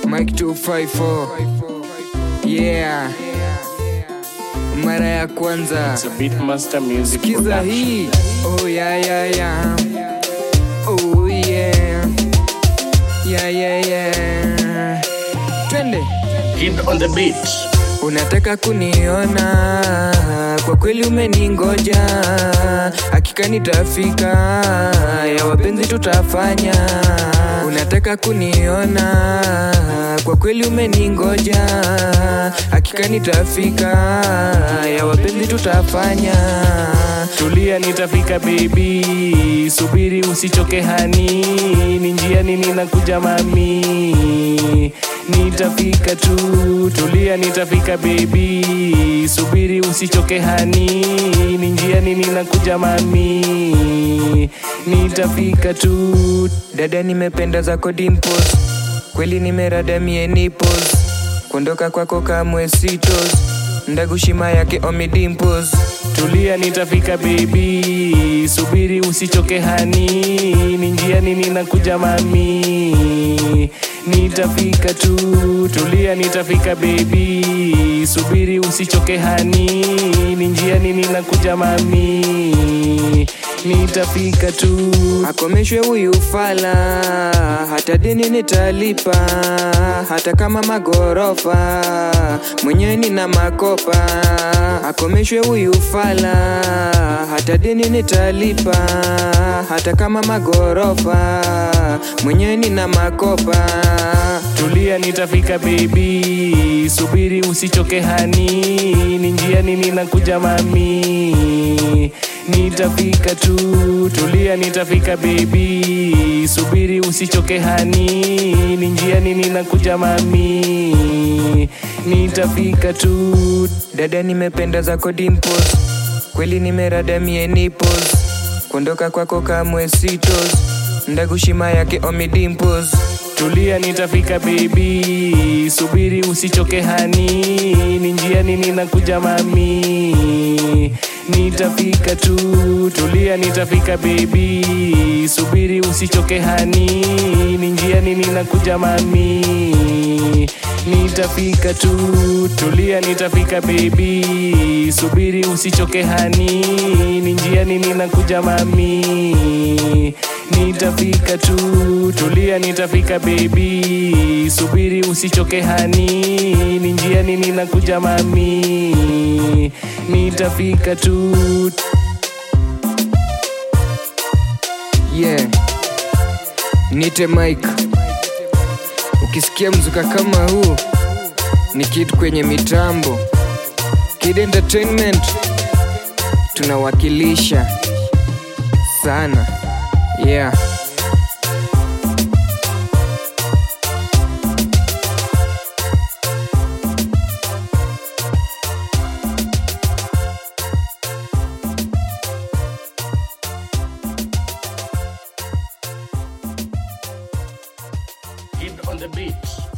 Mike 254 yeah, mara ya kwanza It's a Beatmaster Music kiza Production. hii oh yeah yeah yeah oh yeah yeah yeah yeah twende Kid on the beat. Unataka kuniona, kwa kweli umeningoja, hakika nitafika, ya wapenzi tutafanya. Unataka kuniona, kwa kweli umeningoja, hakika nitafika, ya wapenzi tutafanya. Tulia nitafika baby, subiri usichoke hani, ni njiani ninakuja mami, nitafika tu. Tulia nitafika baby, subiri usichoke hani, ni njiani ninakuja mami, nitafika tu. Dada, nimependa zako dimples, kweli nimeradamie nipples, kuondoka kwako kamwe sitos, ndagushima yake omi dimples. Tulia nitafika baby, subiri usichoke hani, ni njiani ninakuja mami, nitafika tu. Tulia nitafika baby, subiri usichoke hani, ni njiani ninakuja mami, nitafika tu. akomeshwe huyu fala, hata deni nitalipa, hata kama magorofa mwenyewe nina makopa. Akomeshwe huyu fala, hata deni nitalipa, hata kama magorofa mwenyewe nina makopa. Tulia nitafika baby, subiri usichoke hani, ni njiani ninakuja mami, nitafika tu. Tulia nitafika baby, subiri usichoke hani, ni njiani ninakuja mami, nitafika tu. Dada, nimependa zako dimples, kweli nimeradamie nipples, kuondoka kwako kamwe sitos, ndagushima yake omi dimples. Tulia nitafika baby, subiri usichoke hani, ni njiani ninakuja mami, nitafika tu. Tulia nitafika baby, subiri usichoke hani, ni njiani ninakuja mami, nitafika tu. Tulia nitafika baby, subiri usichoke hani, ni njiani ninakuja mami, nitafika tu. Tulia nitafika baby, subiri usichoke hani, ni njiani ninakuja mami, nitafika tu. Yeah, nite Mike. Ukisikia mzuka kama huu ni Kid kwenye mitambo. Kid Entertainment tunawakilisha sana. Yeah. Kid on the beat.